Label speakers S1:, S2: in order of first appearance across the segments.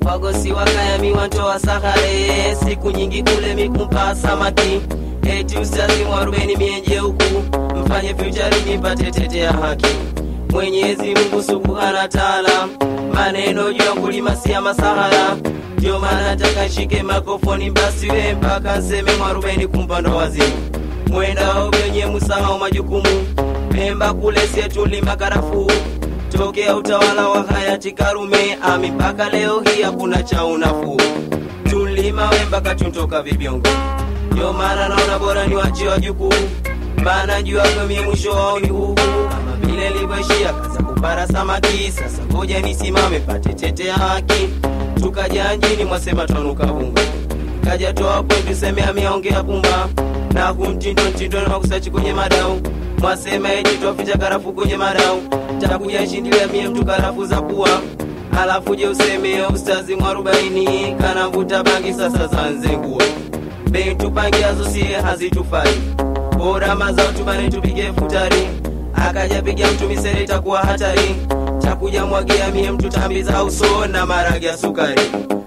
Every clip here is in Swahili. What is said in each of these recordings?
S1: wagosi wakayami wantoa sahare siku nyingi kule mikumpa samaki eti ustazi mwarubeni mienje huku mfanye fyucharini mpate tete ya haki mwenyezi mungu subhana taala maneno juu ya kulima si ya masahara ndio maana nataka nshike makofoni mbasiwe mpaka nseme mwarubeni kumpando wazimu mwendao wenye musahau majukumu pemba kule sietulima karafuu tokea utawala wa hayati Karume ami mpaka leo hii hakuna cha unafuu. Tulima we mpaka tuntoka vibiongo, ndio maana naona bora ni wachie wajukuu, maana jua mie mwisho wao ni huu kama vile livyoishia kaza kupara samaki. Sasa ngoja nisimame pate tete ya haki, tukaja njini mwasema twanuka vunga kaja toa kwetu seme ameongea pumba na kumtindo mtindo na makusachi kwenye madau mwasema eti twaficha karafu kwenye madau takuja shindilia mie mtu karafu za pua alafu je useme ustazi mwarobaini kanamvuta bangi sasa zanzengua bei tupangiazo sie hazitufai bora mazao tubane tupige futari akaja piga mtu misere itakuwa hatari takuja mwagia mie mtu tambi za uso na maragi ya sukari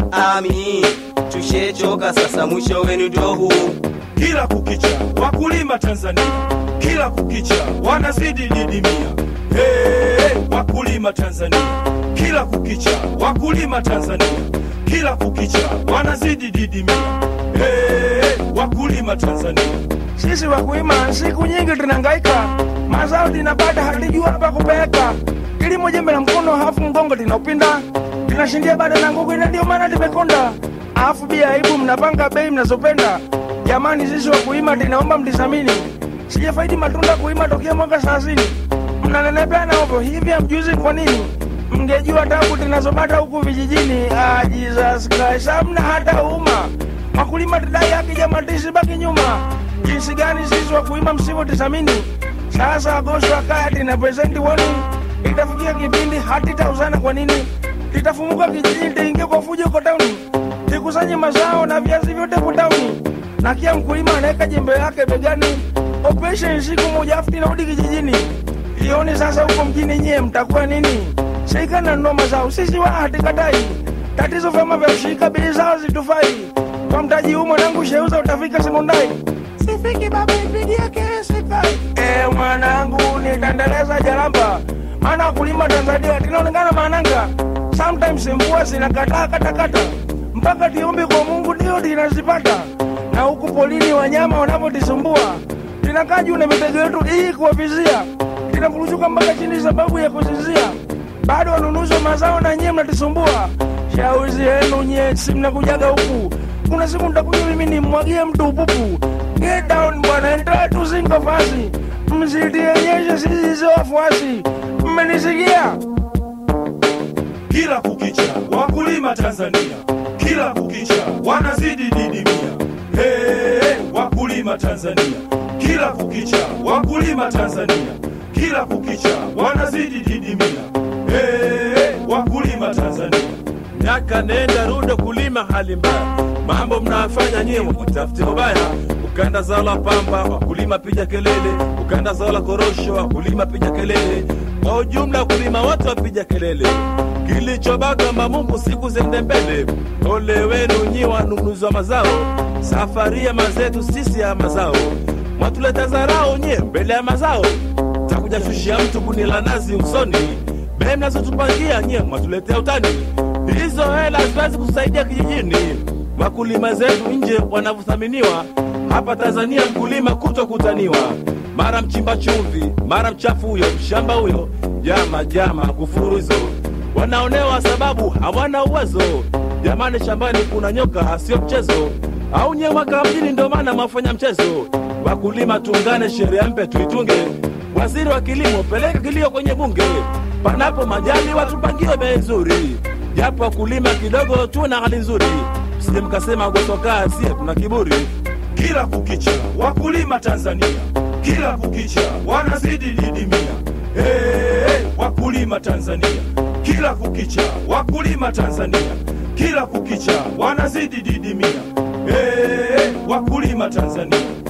S1: ami tushechoka sasa mwisho wenu ndio huu
S2: kila kukicha wakulima Tanzania, kila kukicha wanazidi didimia. Hey, wakulima Tanzania, kila kukicha wakulima Tanzania, kila kukicha wanazidi didimia. Hey, wakulima Tanzania,
S3: Sisi wakulima siku nyingi tunahangaika, mazao tunapata hatujua pa kupeleka. Kilimo jembe la mkono, hafu mgongo linaupinda, tunashindia bado na nguvu, na ndio maana tumekonda. Alafu bia aibu, mnapanga bei mnazopenda. Jamani, sisi wakulima tunaomba mtizamini, sijafaidi matunda kuima tokea mwaka thelathini. Mnanenepea na ovyo hivi, hamjuzi kwa nini? Mngejua tabu tunazopata huku vijijini. Ah, Jesus Christ, hamna hata uma wakulima tudai haki jamani, tusibaki nyuma. Jinsi gani sisi wakulima msivyotisamini? Sasa Agosto akaya tina presenti woni, itafikia kipindi hati tauzana. Kwa nini itafumuka kijijini, tiingie kwa fujo kwa tauni, tikusanye mazao na viazi vyote kwa tauni, na kia mkulima anaweka jembe lake begani, operation siku moja afu tinarudi kijijini. Ioni sasa huko mjini, nyie mtakuwa nini? Shirika na nunua mazao, sisi wa hatikatai. Tatizo vyama vya ushirika, bei zao zitufai. Kwa mtaji huu mwanangu, sheuza utafika sekondari. Sifiki baba, ipigie kelele sifai. Eh, mwanangu, nitaendeleza jalamba, maana kulima Tanzania tinaonekana mananga. Sometimes mvua zinakataa katakata, mpaka tiombe kwa Mungu ndio tinazipata. Na huku polini wanyama wanavyotisumbua, tinakaa juu na mitego yetu hii kuwavizia, tinafuruzuka mpaka chini sababu ya kuzizia. Bado wanunuzi wa mazao na nyie mnatisumbua. Shauri yenu nyie, si mnakujaga huku kuna siku nitakuja mimi nimwagie mtu upupu. Get down bwana, endelea tu zingo fasi, msitionyeshe sisi sio wafuasi. Mmenisikia?
S2: kila kukicha wakulima Tanzania, kila kukicha wanazidi didimia. Hey, wakulima Tanzania, kila kukicha wakulima Tanzania, kila kukicha wanazidi didimia. Hey, wakulima Tanzania.
S4: miaka nenda rudo kulima hali mbaya mambo mnafanya nyie utafute ubaya ukanda zao la pamba wakulima piga kelele ukanda zao la korosho wakulima piga kelele kwa ujumla wakulima wote wapiga kelele kilichobaka mungu siku zende mbele ole wenu nyi wanunuzi wa mazao safari ya mazetu sisi ya mazao mwatuleta zarao nyie mbele ya mazao takuja shushia mtu kunila nazi usoni bei mnazotupangia nyie mwatuletea utani hizo hela haziwezi kusaidia kijijini wakulima zetu nje wanavyothaminiwa hapa tanzania mkulima kutokutaniwa mara mchimba chumvi mara mchafu huyo mshamba huyo jama jama kufuru hizo wanaonewa sababu hawana uwezo jamani shambani kuna nyoka sio mchezo au nyewaka mjini ndo maana mwafanya mchezo wakulima tuungane sheria mpe tuitunge waziri wa kilimo peleka kilio kwenye bunge panapo majali watupangie bei nzuri japo wakulima kidogo tu na hali nzuri msije mkasema gosokaa sie tuna kiburi
S2: kila kukicha wakulima Tanzania, kila kukicha wanazidi didimia. Hey, wakulima Tanzania, kila kukicha wakulima Tanzania, kila kukicha wanazidi didimia. Hey, wakulima Tanzania,